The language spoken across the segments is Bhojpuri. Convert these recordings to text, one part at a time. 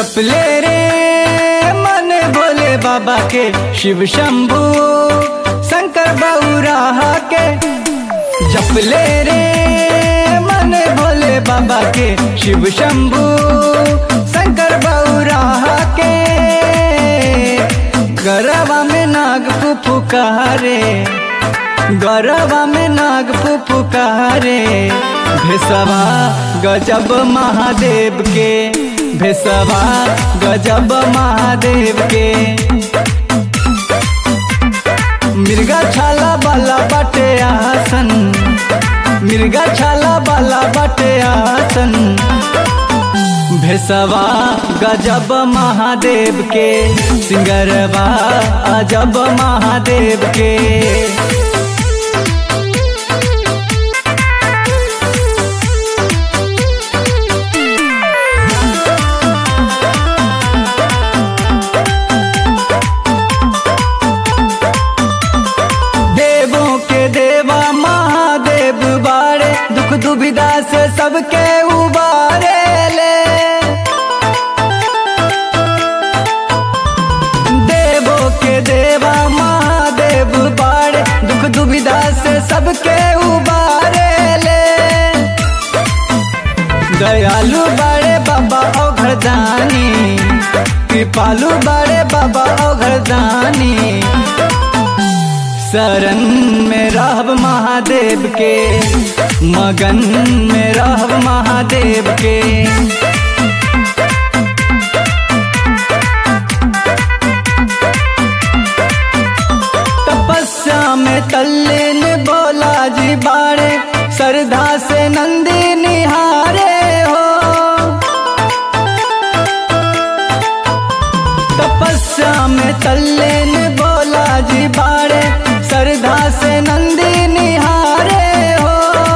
जपले रे मन भोले बाबा के शिव शंभू शंकर बउराहा के जपले रे मन भोले बाबा के शिव शंभू शंकर बउराहा के गरबा में नाग पुकारे गरबा में नाग पुकारे भेसवा गजब महादेव के भेसवा गजब महादेव के मिर्गा छाला बाला बाटे आसन मिर्गा छाला बाला बाटे आसन भेसवा गजब महादेव के सिंगरवा अजब महादेव के देवों के देवा महादेव बारे दुख दुविधा से सबके उबारे ले देवों के देवा महादेव बारे दुख दुविधा से सबके उबारे ले दयालु बड़े बाबा ओ घरदानी कृपालु बड़े बाबा ओ घरदानी शरण में रहब महादेव के मगन में रहब महादेव के तपस्या में तल्लीन बोला जी बाड़े श्रद्धा से नंदी निहारे हो तपस्या में तल्लीन बोला जी बाड़े श्रद्धा से नंदी निहारे हो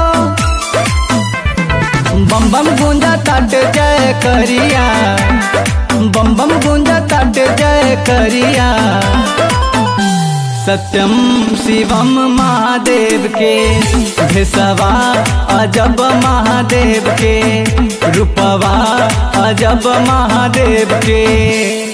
बम बम गूंजा तट जय करिया बम बम गूंजा तट जय करिया सत्यम शिवम महादेव के भेसवा अजब महादेव के रूपवा अजब महादेव के